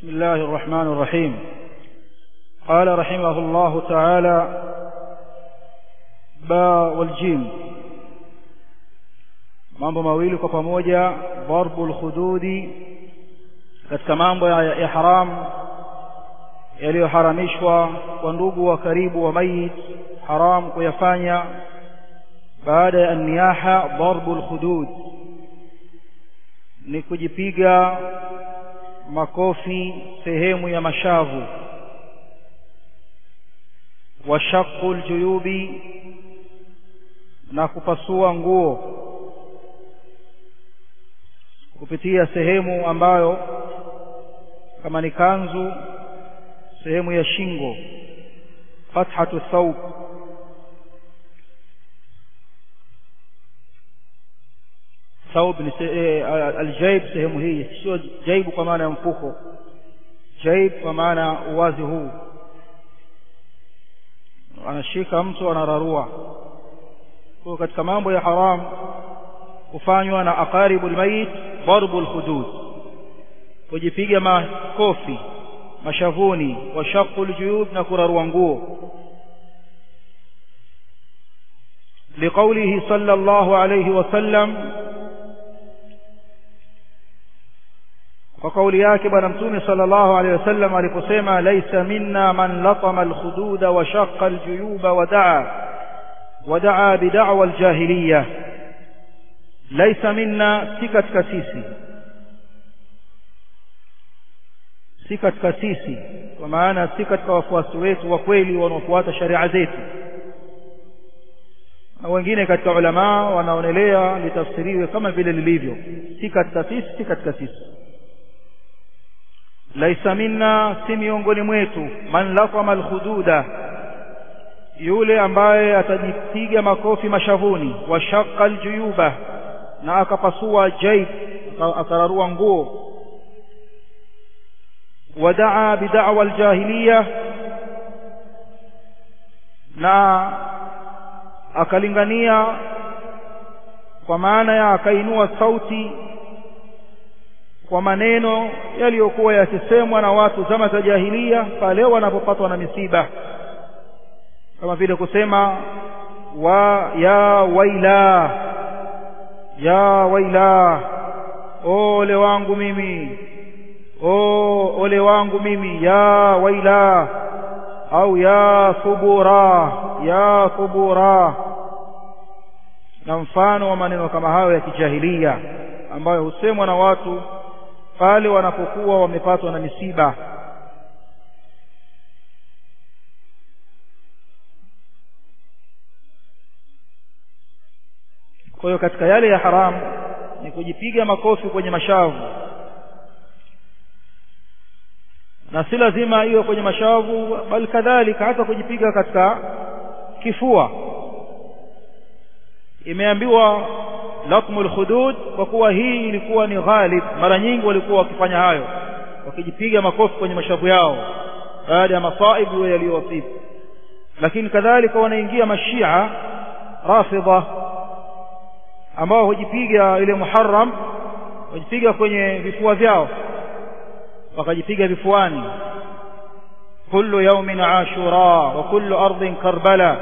بسم الله الرحمن الرحيم قال رحمه الله تعالى ba waljim mambo mawili kwa pamoja darbul khududi katika mambo ya, ya haram yaliyoharamishwa kwa ndugu wa karibu wa mayit haram kuyafanya baada ya niyaha darbul khudud ni kujipiga makofi sehemu ya mashavu wa shaqqul juyubi na kupasua nguo kupitia sehemu ambayo kama ni kanzu sehemu ya shingo fathatu thawb thawb ni aljaib sehemu hii sio jaibu kwa maana ya mfuko jaib kwa maana uwazi huu anashika mtu anararua kwa katika mambo ya haram kufanywa na aqaribu almayit darbu alhudud kujipiga makofi mashavuni wa shaqul juyub na kurarua nguo لقوله صلى الله عليه وسلم وقول yake bwana mtume sallallahu alayhi wasallam aliposema laysa minna man latama alkhududa wa shaqqa aljuyuba wa da'a ودعا بدعوى الجاهلية ليس منا سكت كسيسي سكت كسيسي ومعنا سكت كوفواس wetu wa kweli wanaofuata sharia zetu na wengine katika ulama wanaonelea litafsiriwe kama vile lilivyo si katika sisi si katika sisi laisa minna si miongoni mwetu man laqama alkhududa yule ambaye atajipiga makofi mashavuni wa shaqqa aljuyuba na akapasua jaib akararua nguo wadaa bid'wa aljahiliya na akalingania kwa maana ya akainua sauti kwa maneno yaliyokuwa yakisemwa na watu zama za jahiliya pale wanapopatwa na misiba kama vile kusema wa ya waila ya waila ole wangu mimi o ole wangu mimi ya waila au ya thubura ya thubura na mfano wa maneno kama hayo ya kijahilia ambayo husemwa na watu pale wanapokuwa wamepatwa na misiba kwa hiyo katika yale ya haramu ni kujipiga makofi kwenye mashavu na si lazima iwe kwenye mashavu bali kadhalika hata kujipiga katika kifua imeambiwa latmul khudud kwa kuwa hii ilikuwa ni ghalib mara nyingi walikuwa wakifanya hayo wakijipiga makofi kwenye mashavu yao baada ya masaibu yaliyowasibu lakini kadhalika wanaingia mashia rafidha ambao hujipiga ile muharram hujipiga kwenye vifua vyao wakajipiga vifuani kullu yawmin ashura wa kullu ardhin karbala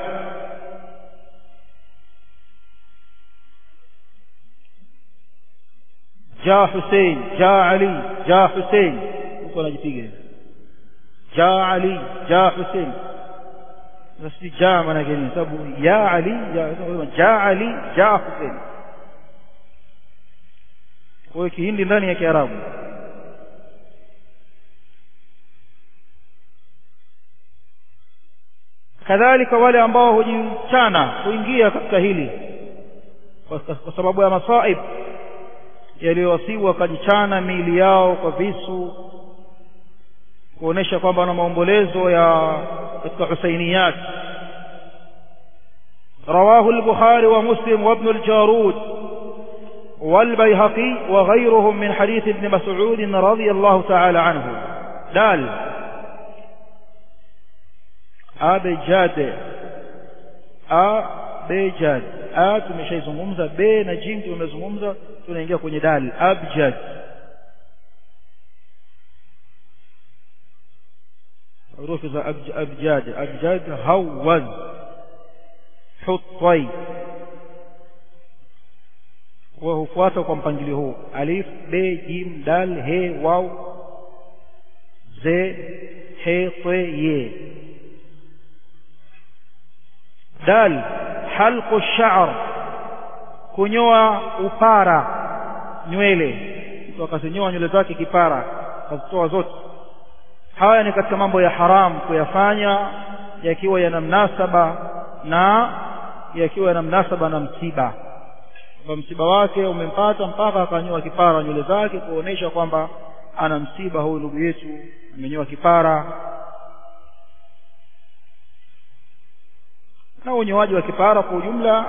jaa Hussein jaa Ali jaa Hussein huko anajipiga jaa Ali jaa Hussein nasi jaa maana gani sababu ya Ali jaa Ali jaa Hussein kwa kihindi ndani ya kiarabu kadhalika wale ambao hujichana kuingia katika hili kwa sababu ya masaib yaliyowasibu wakajichana miili yao kwa visu kuonesha kwamba wana maombolezo ya katika husainiyat رواه البخاري ومسلم وابن الجارود والبيهقي وغيرهم من حديث ابن مسعود رضي الله تعالى عنه دال أبجاد أبجاد A tumeshaizungumza B na jim tumezungumza tunaingia kwenye dal abjad herufi za abjad abjad hawaz hutai kwa hufuata kwa mpangilio huu alif be jim dal he waw ze he te ye dal halqu sha'r kunyoa upara nywele mtu akazinyoa nywele zake kipara akazitoa zote haya ni katika mambo ya haram kuyafanya yakiwa yana mnasaba na yakiwa yana mnasaba na msiba kwamba msiba wake umempata mpaka akanyoa kipara nywele zake kuonesha kwamba ana msiba huyu ndugu yetu amenyoa kipara na unyoaji wa kipara kwa ujumla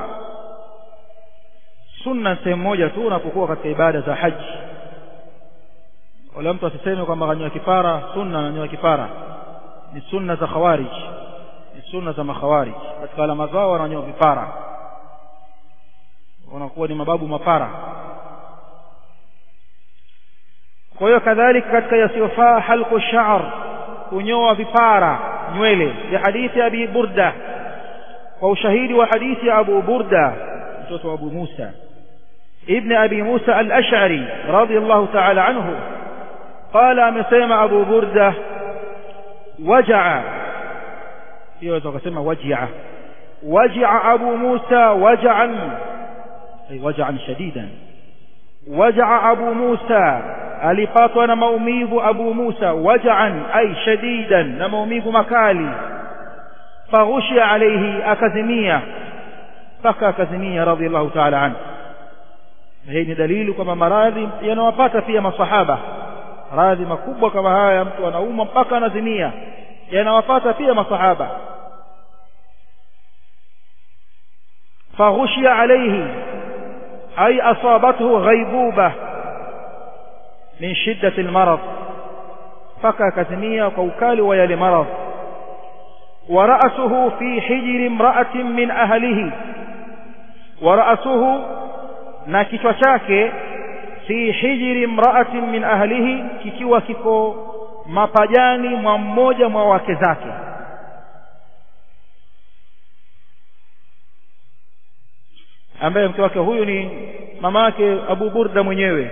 sunna sehemu moja tu unapokuwa katika ibada za haji wala mtu asiseme kwamba kanyoa kipara sunna ananyoa kipara ni sunna za khawarij ni sunna za makhawarij katika alama zao wananyoa vipara wanakuwa ni mababu mapara kwa hiyo kadhalika katika yasiyofaa halqu sha'r kunyoa vipara nywele ya hadithi ya abi burda kwa ushahidi wa hadithi ya abu burda mtoto wa abu musa ابن أبي موسى الأشعري رضي الله تعالى عنه قال أمسيما أبو بردة وجع يوزع وجع وجع أبو موسى وجعا أي وجعا شديدا وجع أبو موسى alipatwa na maumivu abu musa wajaan ay shadidan na maumivu makali faghushia alaihi akazimia mpaka akazimia radhiallahu taala anhu hii ni dalili kwamba maradhi yanawapata pia masahaba maradhi makubwa kama haya mtu anaumwa mpaka anazimia yanawapata pia masahaba faghushia alaihi ay asabathu ghaibuba min shiddati almarad mpaka akazimia kwa ukali wa yale maradhi ورأسه في حجر امرأة من أهله ورأسه na kichwa chake fi hijri imra'atin min ahlihi kikiwa kiko mapajani mwa mmoja mwa wake zake ambaye mke wake huyu ni mama yake Abu Burda mwenyewe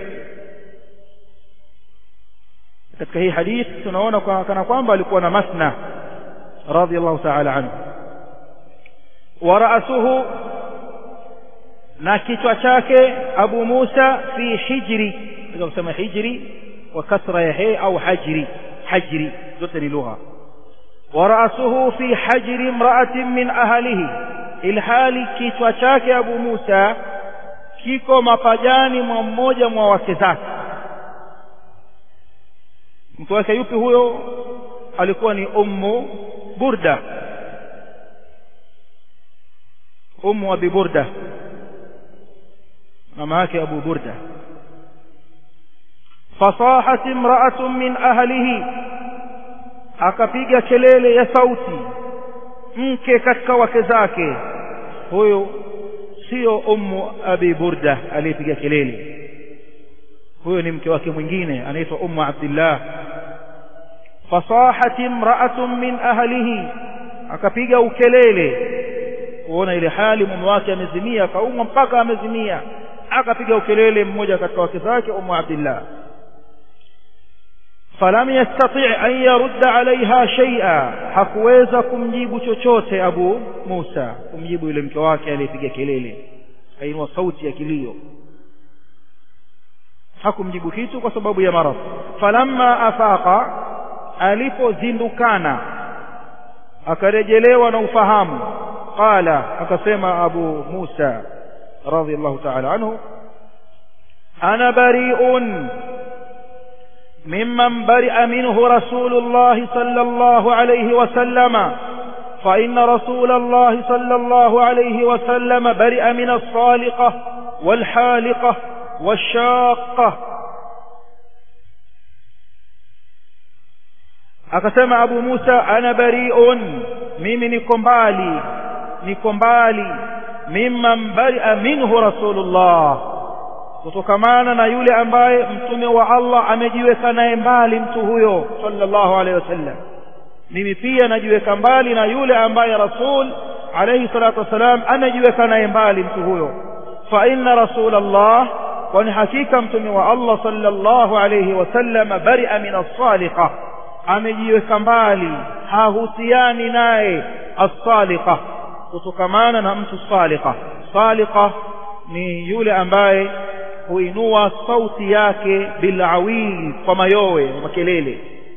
katika hii hadithi tunaona kwa kana kwamba alikuwa na masna radiyallahu ta'ala anhu wa ra'suhu na kichwa chake Abu Musa fi hijri ndio kusema hijri wa kasra ya he au hajri hajri zote ni lugha wa ra'suhu fi hajri imra'atin min ahlihi ilhali kichwa chake Abu Musa kiko mapajani mwa mmoja mwa wake zake mtu wake yupi huyo alikuwa ni ummu burda ummu abi burda mama yake Abu Burda fasahat imra'atun min ahlihi akapiga kelele ya sauti mke katika wake zake huyo sio ummu abi burda aliyepiga kelele huyo ni mke wake mwingine anaitwa ummu abdillah fasahat imra'atun min ahlihi akapiga ukelele kuona ile hali mume wake amezimia kaumwa mpaka amezimia akapiga ukelele mmoja katika wake zake ummu abdillah falam yastati an yarudda alaiha shay'a hakuweza kumjibu chochote abu musa kumjibu yule mke wake aliyepiga kelele kainua sauti ya kilio hakumjibu kitu kwa sababu ya maradhi falamma afaqa alipozindukana akarejelewa na ufahamu qala akasema abu musa رضي الله تعالى عنه أنا بريء ممن برئ منه رسول الله صلى الله عليه وسلم فإن رسول الله صلى الله عليه وسلم برئ من الصالقة والحالقة والشاقة akasema abu musa ana bariun mimi niko mbali niko mbali mimman baria minhu rasulullah kutokamana na yule ambaye mtume wa Allah amejiweka naye mbali mtu huyo sallallahu alaihi wasallam mimi pia najiweka mbali na yule ambaye rasul alayhi salatu wassalam amejiweka naye mbali mtu huyo fa inna rasul allah kwani hakika mtume wa allah sallallahu alayhi wasallam bari'a min as-saliqa amejiweka mbali hahusiani naye as-saliqa kutokamana na mtu saliqa saliqa ni yule ambaye huinua sauti yake bilawil kwa mayowe makelele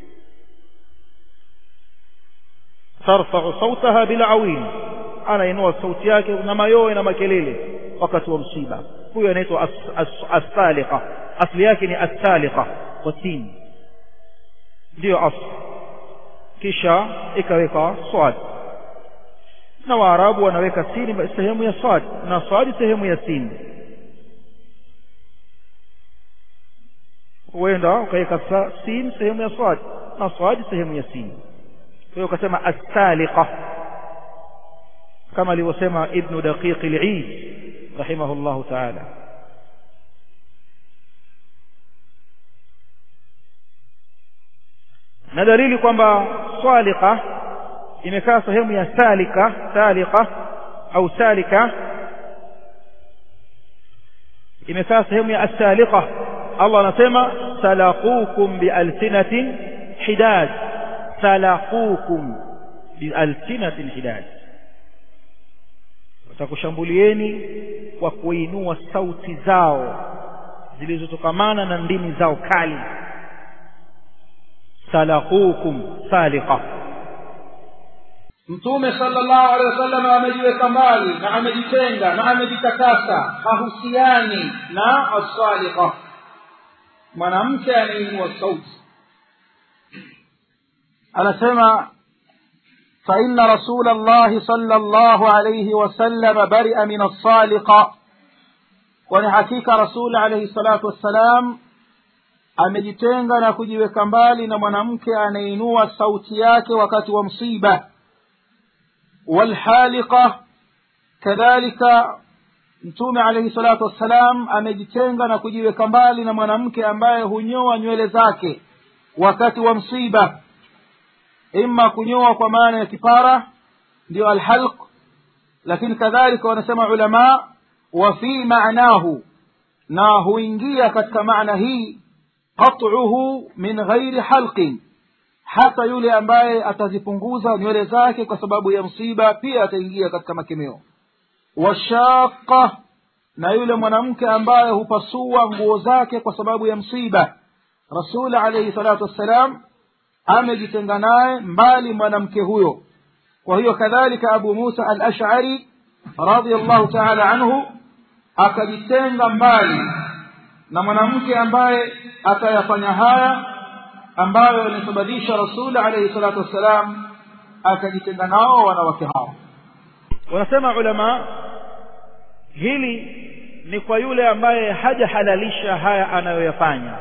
tarfa'u sautaha bilawil anainua sauti yake na mayowe na makelele wakati wa msiba huyo anaitwa as-saliqa asli yake ni as-saliqa kwa sin ndio asli kisha ikaweka swad na waarabu wanaweka sini sehemu ya swad na swadi sehemu ya sin huenda ukaweka sin sehemu ya swad na swadi sehemu ya sin kwa hiyo ukasema as-saliqa kama alivyosema ibn daqiq al-eid rahimahullah ta'ala na dalili kwamba swaliqa imekaa sehemu ya salika salika au salika imekaa sehemu ya as-saliqa Allah anasema salaqukum bialsinatin hidad salaqukum bialsinatin hidad watakushambulieni kwa kuinua sauti zao zilizotokamana na ndimi zao kali salaqukum saliqa mtume sallallahu alaihi wasallam amejiweka mbali na amejitenga na amejitakasa hahusiani na as-saliqa mwanamke anainua sauti anasema فإن رسول الله صلى الله عليه وسلم برئ من الصالقة ولحقيقة رسول عليه الصلاة والسلام amejitenga na kujiweka mbali na mwanamke anainua sauti yake wakati wa msiba walhaliqa kadhalika mtume alayhi salatu wassalam amejitenga na kujiweka mbali na mwanamke ambaye hunyoa nywele zake wakati wa msiba imma kunyoa kwa maana ya kipara ndio alhalq lakini kadhalika wanasema ulama wa fi maanahu na huingia katika maana hii qat'uhu min ghairi halqin hata yule ambaye atazipunguza nywele zake kwa sababu ya msiba pia ataingia katika makemeo washaqa na yule mwanamke ambaye hupasua nguo zake kwa sababu ya msiba rasul alayhi salatu wassalam amejitenga naye mbali mwanamke huyo kwa hiyo kadhalika abu musa al ash'ari radiyallahu ta'ala anhu akajitenga mbali na mwanamke ambaye atayafanya haya ambayo yalisababisha rasul alayhi salatu wassalam akajitenga nao wanawake hao wanasema ulama hili ni kwa yule ambaye hajahalalisha haya anayoyafanya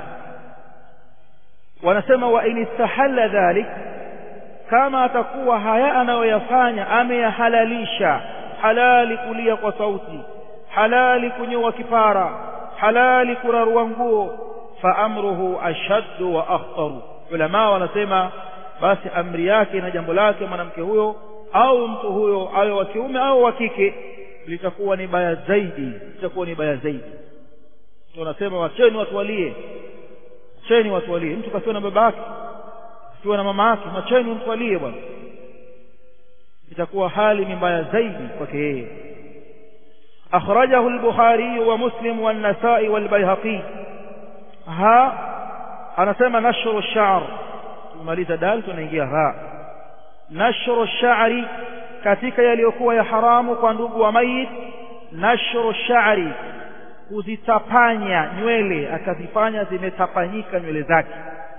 wanasema wa in istahalla dhalik kama atakuwa haya anayoyafanya ameyahalalisha halali kulia kwa sauti halali kunyoa kipara halali kurarua nguo fa amruhu ashaddu wa akhtaru ulama wanasema basi amri yake na jambo lake mwanamke huyo au mtu huyo awe wa kiume au wa kike litakuwa ni baya zaidi litakuwa ni baya zaidi tunasema wacheni watu walie cheni watu walie mtu kasiwa na baba yake akiwa na mama yake macheni mtu walie bwana itakuwa hali ni mbaya zaidi kwake yeye أخرجه البخاري ومسلم والنسائي والبيهقي ها أنا سمى نشر الشعر ماليزا دال tunaingia ha nashru sha'ri katika yaliyokuwa ya haramu kwa ndugu wa mayit nashru sha'ri kuzitapanya nywele akazifanya zimetapanyika nywele zake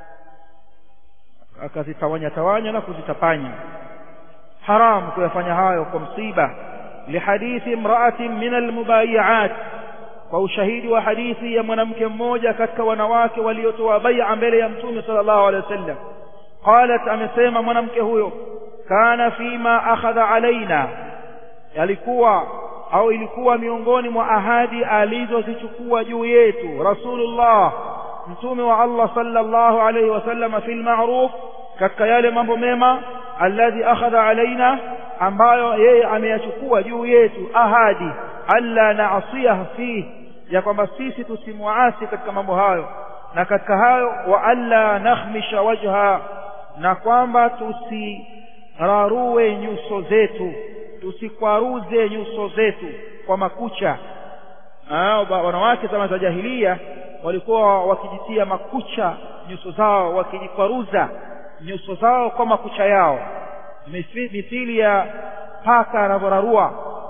akazitawanya tawanya na kuzitapanya haramu kuyafanya hayo kwa msiba لحديث امرأة من المبايعات وشهيد وحديث يا mwanamke mmoja katika wanawake waliotoa bai'a mbele ya mtume sallallahu alaihi wasallam qalat amesema mwanamke huyo kana fima akhadha alaina yalikuwa au ilikuwa miongoni mwa ahadi alizozichukua juu yetu rasulullah mtume wa Allah sallallahu alaihi wasallam fil ma'ruf katika yale mambo mema alladhi akhadha alaina ambayo yeye ameyachukua juu yetu ahadi alla naasiyaha fihi ya kwamba sisi tusimuasi katika mambo hayo na katika hayo wa alla nakhmisha wajha na kwamba tusirarue nyuso zetu tusikwaruze nyuso zetu kwa makucha wanawake zama za jahilia walikuwa wakijitia makucha nyuso zao wakijikwaruza nyuso zao kwa makucha yao mithili ya paka anavyorarua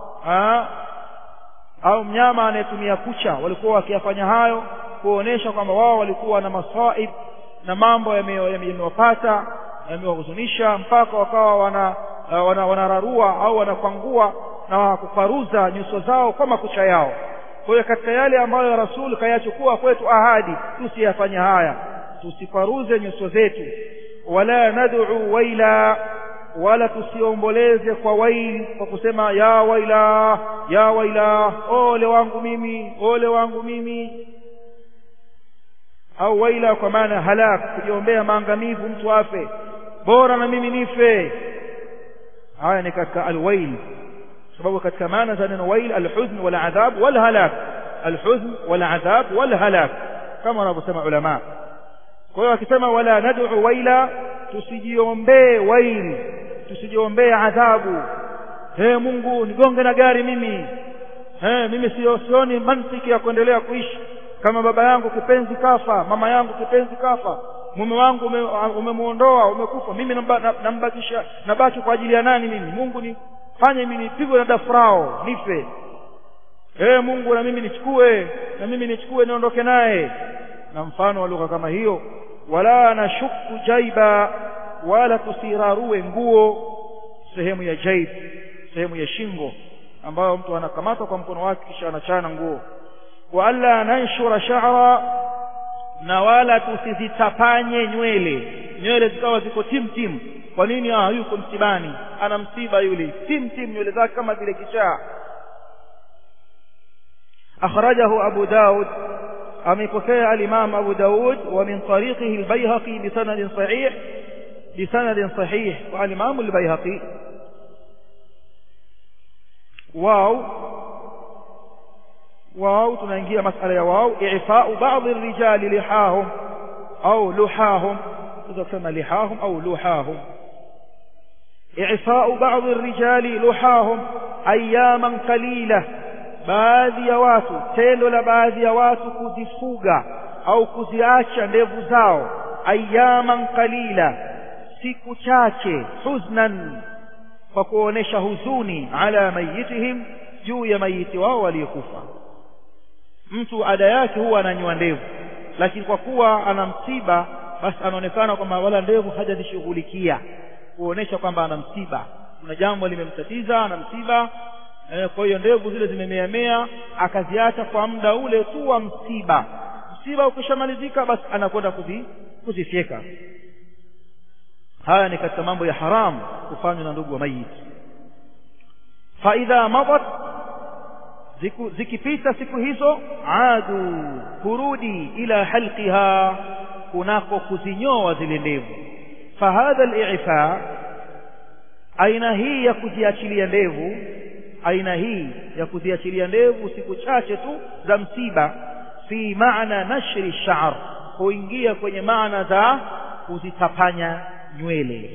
au mnyama anayetumia kucha walikuwa wakiyafanya hayo kuonesha kwamba wao walikuwa na masaib na mambo yamewapata yamewahuzunisha mpaka wakawa wana wanararua wana au wanakwangua na kukwaruza nyuso zao kwa makucha yao kwa hiyo katika yale ambayo rasul kayachukua kwetu ahadi tusiyafanye haya tusikwaruze nyuso zetu wala nad'u waila wala tusiomboleze kwa waili kwa kusema ya waila ya waila ole wangu mimi ole wangu mimi au waila kwa maana halak kujiombea maangamivu mtu afe bora na mimi nife haya ni katika alwail sababu katika maana za neno wail alhuzn wal adhab wal halak alhuzn wal adhab wal halak kama wanavyosema ulama kwa hiyo akisema wala nad'u waila tusijiombee wail tusijiombee adhabu he Mungu nigonge na gari mimi he mimi sio sioni mantiki ya kuendelea kuishi kama baba yangu kipenzi kafa mama yangu kipenzi kafa mume wangu umemuondoa ume umekufa mimi nambakisha nabaki kwa ajili ya nani mimi Mungu ni fanye mimi nipigwe na dafrao nife ee Mungu na mimi nichukue na mimi nichukue niondoke naye na mfano wa lugha kama hiyo wala nashuku jaiba wala tusirarue nguo sehemu ya jaib sehemu ya shingo ambayo mtu anakamata kwa mkono wake kisha anachana nguo wa alla nanshura sha'ra na wala tusizitapanye nywele nywele zikawa ziko tim tim kwa nini ah yuko msibani ana msiba yule tim tim nywele zake kama vile kichaa akhrajahu abu daud amepokea al-imam abu daud wa min tariqihi al-bayhaqi bi sanadin sahih bi sanadin sahih wa al-imam al-bayhaqi واو واو tunaingia masala ya wao i'fa'u ba'd ar-rijal lihahum au luhahum tunaweza kusema lihahum au luhahum i'fa'u ba'd ar-rijal luhahum ayyaman qalila baadhi ya watu tendo la baadhi ya watu kuzifuga au kuziacha ndevu zao ayyaman qalila siku chache huznan kwa kuonesha huzuni ala mayitihim juu ya mayiti wao waliokufa mtu ada yake huwa ananywa ndevu lakini kwa kuwa ana msiba basi anaonekana kwamba wala ndevu hajazishughulikia kuonesha kwamba ana msiba kuna jambo limemtatiza ana msiba e, kwa hiyo ndevu zile zimemeamea akaziacha kwa muda ule tu wa msiba msiba ukishamalizika basi anakwenda kuzi, kuzifyeka haya ni katika mambo ya haramu kufanywa na ndugu wa mayiti faidha madat zikipita siku hizo adu kurudi ila halqiha kunako kuzinyoa zile ndevu fahadha al-i'fa aina hii ya kuziachilia ndevu aina hii ya kuziachilia ndevu siku chache tu za msiba fi maana nashri sha'r huingia kwenye maana za kuzitapanya nywele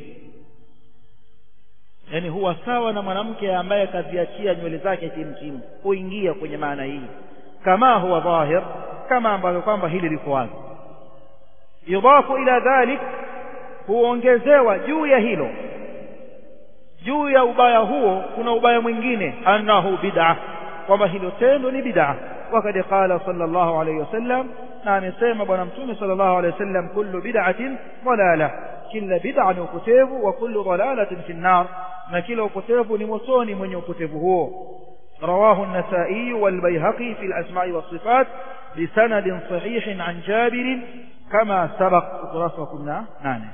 yani huwa sawa na mwanamke ambaye kaziachia nywele zake chimchim huingia kwenye maana hii kama huwa dhahir kama ambavyo kwamba hili liko wazi yudafu ila dhalik huongezewa juu ya hilo juu ya ubaya huo kuna ubaya mwingine annahu bid'a kwamba hilo tendo ni bid'a wakad qala sallallahu alayhi wasallam na amesema bwana mtume sallallahu alayhi wasallam kullu bid'atin dalala kila bid'a ni upotevu wa kullu dalalatin fi an-nar na kila upotevu ni motoni mwenye upotevu huo رواه النسائي والبيهقي في الأسماء والصفات بسند صحيح عن جابر كما سبق دراسة كنا نانه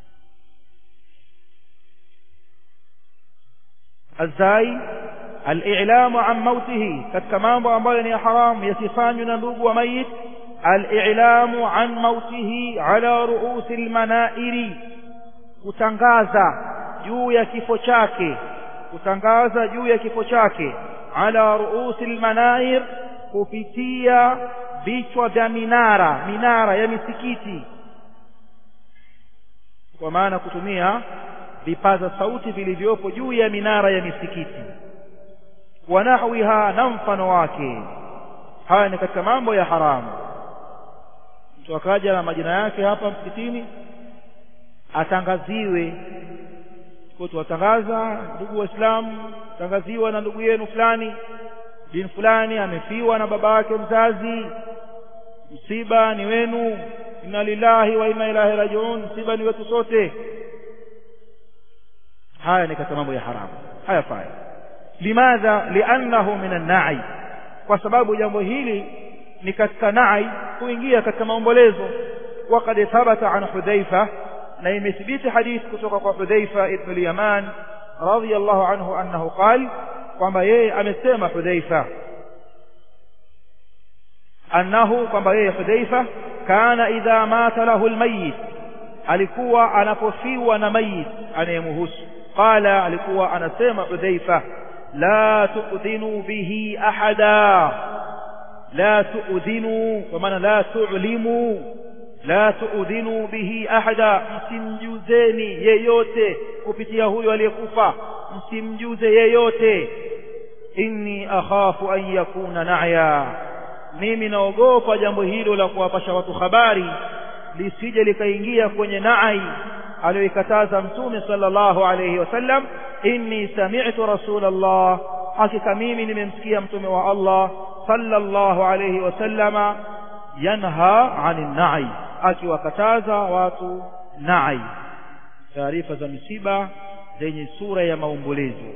الزاي الإعلام عن موته كتمام أمبالي حرام يسفان ينبوب وميت الإعلام عن موته على رؤوس المنائر kutangaza juu ya kifo chake kutangaza juu ya kifo chake ala ruusi lmanair kupitia vichwa vya minara minara ya misikiti kwa maana kutumia vipaza sauti vilivyopo juu ya minara ya misikiti wa nahwiha na mfano wake haya ni katika mambo ya haramu mtu akaja na majina yake hapa msikitini atangaziwe kwa tuwatangaza ndugu waislamu tangaziwa na ndugu yenu fulani bin fulani amefiwa na baba yake mzazi msiba ni wenu inna lillahi wa inna ilaihi rajiun msiba ni wetu sote haya ni katika mambo ya haramu hayafai limadha liannahu min annai kwa sababu jambo hili ni katika nai kuingia katika maombolezo وقد ثبت عن حذيفة na imethibiti hadithi kutoka kwa Hudhaifa ibn al-Yaman radiyallahu anhu annahu qal kwamba yeye amesema Hudhaifa annahu kwamba yeye Hudhaifa kana idha mata lahu al-mayyit alikuwa anapofiwa na mayit anayemuhusu qala alikuwa anasema Hudhaifa la tu'dhinu bihi ahada la tu'dhinu kwa maana la tu'limu la tuudhinu bihi ahada msimjuzeni yeyote kupitia huyo aliyekufa msimjuze yeyote inni akhafu an yakuna na'ya mimi naogopa jambo hilo la kuwapasha watu habari lisije likaingia kwenye nai aliyoikataza mtume sallallahu alayhi wasallam inni sami'tu rasulallah hakika mimi nimemsikia mtume wa Allah sallallahu alayhi wasallama yanha 'anil na'i akiwakataza watu nai taarifa za misiba zenye sura ya maombolezo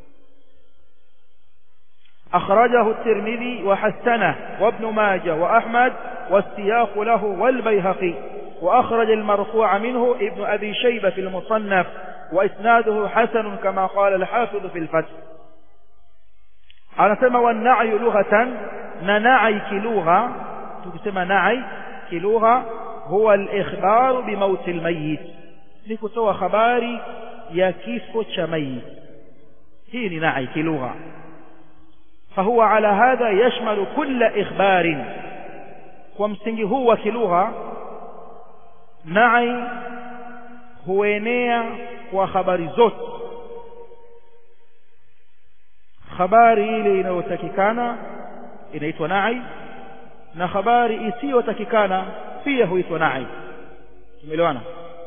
أخرجه الترمذي وحسنه وابن ماجه وأحمد والسياق له والبيهقي وأخرج المرفوع منه ابن أبي شيبة في المصنف وإسناده حسن كما قال الحافظ في الفتح أنا سمى والنعي لغة ننعي كلغة تسمى نعي كلغة هو الإخبار بموت الميت لكتوى خباري يا كيف ميت هي نعي كلغة فهو على هذا يشمل كل إخبار ومسنجي هو كلغة نعي huenea kwa habari zote habari ile inayotakikana inaitwa nai na habari isiyotakikana pia huitwa nai tumeelewana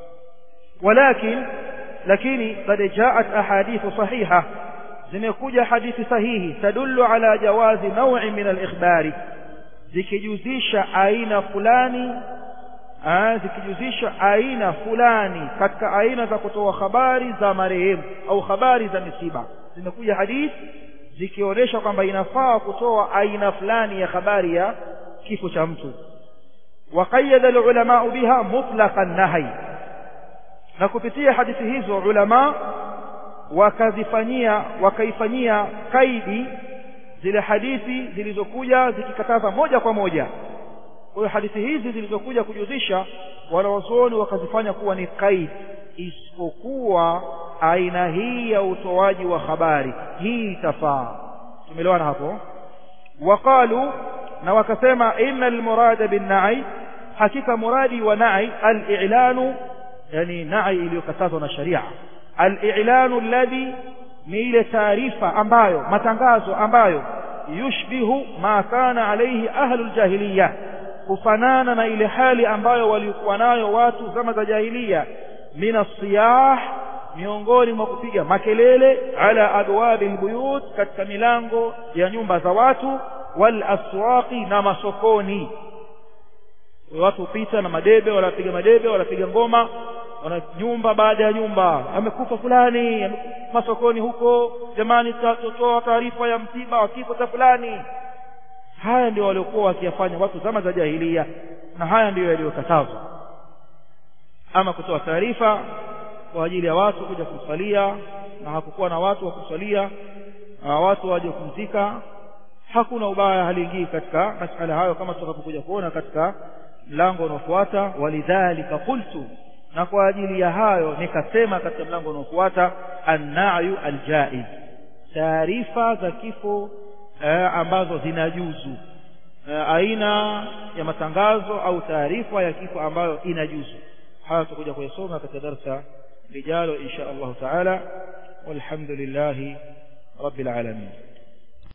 walakin lakini qad jaat ahadithu sahiha zimekuja hadithi sahihi tadullu ala jawazi naw'i min al-ikhbari zikijuzisha aina fulani zikijuzisha aina fulani katika aina za kutoa habari za marehemu au habari za misiba zimekuja hadithi zikionyesha kwamba inafaa kutoa aina fulani ya habari ya kifo cha mtu وقيد العلماء بها مطلق النهي na kupitia hadithi hizo ulama wakazifanyia wakaifanyia kaidi zile hadithi zilizokuja zikikataza moja kwa moja kwa hiyo hadithi hizi zilizokuja kujuzisha wanawazuoni wakazifanya kuwa ni kaidi isipokuwa aina hii ya utoaji wa habari hii itafaa tumeelewana hapo waqalu na wakasema inna almurada binnai hakika muradi wa nai al-i'lanu yani nai iliyokatazwa na sharia al-i'lanu alladhi ni ile taarifa ambayo matangazo ambayo yushbihu ma kana alayhi ahlul jahiliya kufanana na ile hali ambayo walikuwa nayo watu zama za jahiliya min as-siyah miongoni mwa kupiga makelele ala abwabi albuyut katika milango ya nyumba za watu wal aswaqi na masokoni watu pita na madebe wanapiga madebe wanapiga ngoma wana nyumba baada ya nyumba amekufa fulani masokoni huko jamani tutatoa taarifa ya msiba wa kifo cha fulani haya ndio waliokuwa wakiyafanya watu zama za jahilia na haya ndiyo yaliyokatazwa ama kutoa taarifa kwa ajili ya watu kuja kumsalia na hakukuwa na watu wa kusalia watu waje kumzika hakuna ubaya haliingii katika masala hayo kama tutakapokuja kuona katika mlango unaofuata walidhalika qultu na kwa ajili ya hayo nikasema katika mlango unaofuata annayu aljaiz taarifa za kifo eh, ambazo zinajuzu eh, aina ya matangazo au taarifa ya kifo ambayo inajuzu haya tutakuja kuyasoma katika darsa lijalo insha allahu taala walhamdulillahi rabbil alamin